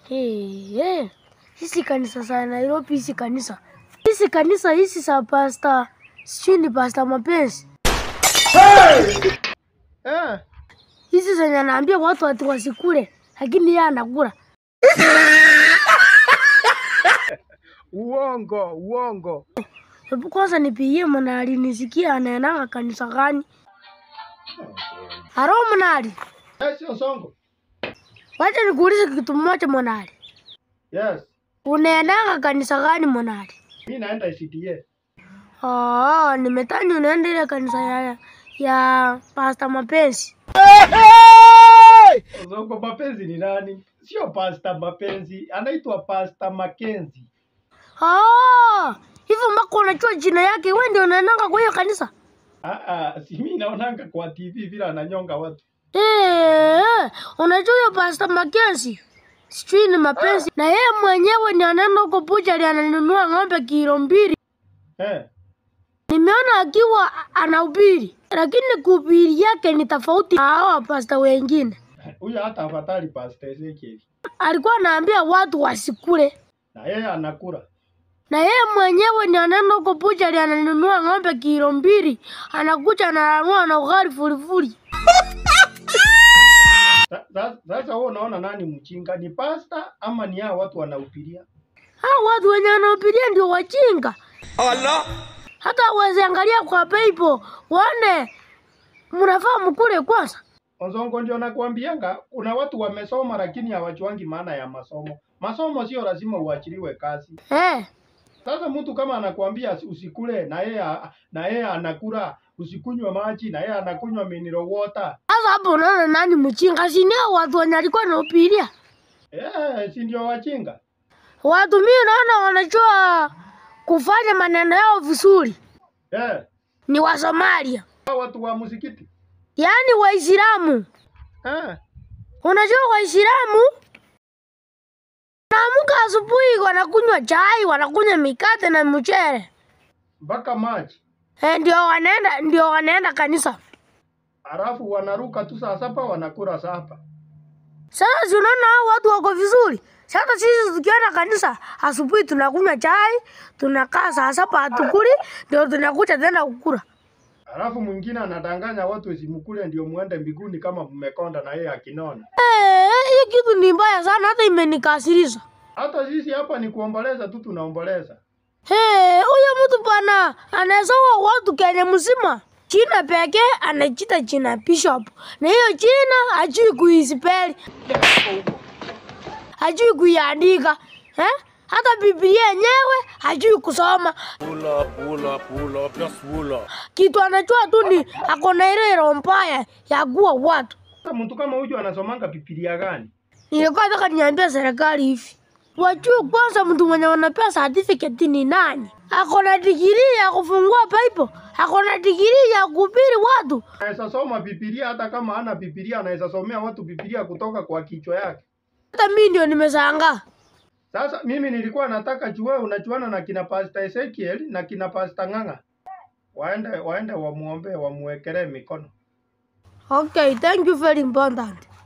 Hey, hey. Hizi kanisa za Nairobi, hizi kanisa hizi kanisa hizi za pasta sijui ni pasta mapenzi Eh, hizi zenye anaambia watu ati wasikule, lakini yeye anakula. uongo uongo. Hebu kwanza nipigie Mwanali nisikie anaendanga kanisa gani. Haro Mwanali, Eh, sio songo. wacha nikuulize kitu moja Mwanali, Yes, unaendanga kanisa gani Mwanali? mi naenda ICTA. Oh, nimetani unaenda ile kanisa ya, ya pasta mapenzi. Songo mapenzi ni nani? Sio pasta mapenzi, anaitwa pasta Makenzi. Oh, hivyo mpaka unajua jina yake, wewe ndio unaendanga kwa hiyo kanisa? Ah, ah, si mi naonanga kwa TV vile ananyonga watu. Eh, unajua hiyo Pastor Mackenzie sijui ni mapenzi na yeye mwenyewe ni anaenda huko buchari ananunua ng'ombe kilo mbili. Eh, Nimeona akiwa anahubiri, lakini kuhubiri yake ni tofauti na hao pasta wengine. huyo hata afatari pasta Ezekiel. Alikuwa anaambia watu wasikule, Na yeye anakula. na yeye mwenyewe ni anaenda huko buchari ananunua ng'ombe kilo mbili, anakuja ananunua na ugali fulifuli. Sa- sa- Sasa wewe unaona nani mchinga? Ni pasta ama ni hao watu wanahubiria? Hao watu wenye wanahubiria ndio wajinga. hata waziangalia kwa Bible waone mnafaa mkule kwanza. Ozongo ndio nakwambianga, kuna watu wamesoma lakini hawajuangi maana ya masomo. Masomo sio lazima uachiliwe kazi. Eh, Sasa mtu kama anakuambia usikule na yeye na yeye anakula, usikunywe maji na yeye anakunywa mineral water. sasa hapo unaona nani mchinga? Si ni hao watu wenye alikuwa anahubiria. Eh, si ndio wachinga? Watu mimi naona wanajua kufanya maneno yao vizuri Eh, ni wa Somalia, hao watu wa msikiti. yaani Waislamu. Eh, Unajua Waislamu wanaamka asubuhi, wanakunywa chai, wanakunywa mikate na mchele mpaka maji. eh, ndio wanaenda ndio wanaenda kanisa. Alafu wanaruka tu saa saba wanakula sapa. Sasa si unaona hao watu wako vizuri. Sasa sisi tukienda kanisa asubuhi tunakunywa chai, tunakaa saa saba hatukuli, ndio tunakuja tena kukula. Alafu mwingine anadanganya watu usimkule ndio muende mbinguni kama mmekonda na yeye akinona. Eh, hii kitu ni mbaya sana, hata imenikasirisha. Hata sisi hapa ni kuomboleza tu tunaomboleza. Eh, huyo mtu bwana anaesawa watu Kenya mzima. Jina pekee anajita jina Bishop. Na hiyo jina hajui kuispell. Hajui kuiandika. Eh? Hata Biblia yenyewe hajui kusoma. Pull up, pull up, pull up, just pull up. kitu anajua tu ni ako na ile roho mbaya ya kuua watu. Sasa mtu kama huyu anasomanga Biblia gani? Nilikuwa nataka niambia serikali hivi, wajue kwanza mtu mwenye wanapea certificate ni nani. Ako na digrii ya kufungua Bible, ako na digrii ya kuhubiri watu. Anaweza soma Biblia hata kama hana Biblia, anaweza somea watu Biblia kutoka kwa kichwa yake. Hata mimi ndio nimeshangaa. Sasa mimi nilikuwa nataka jue unachuana na kina Pastor Ezekiel na kina Pastor Ng'ang'a. Waende waende wamuombe wamuwekelee mikono. Okay, thank you very important.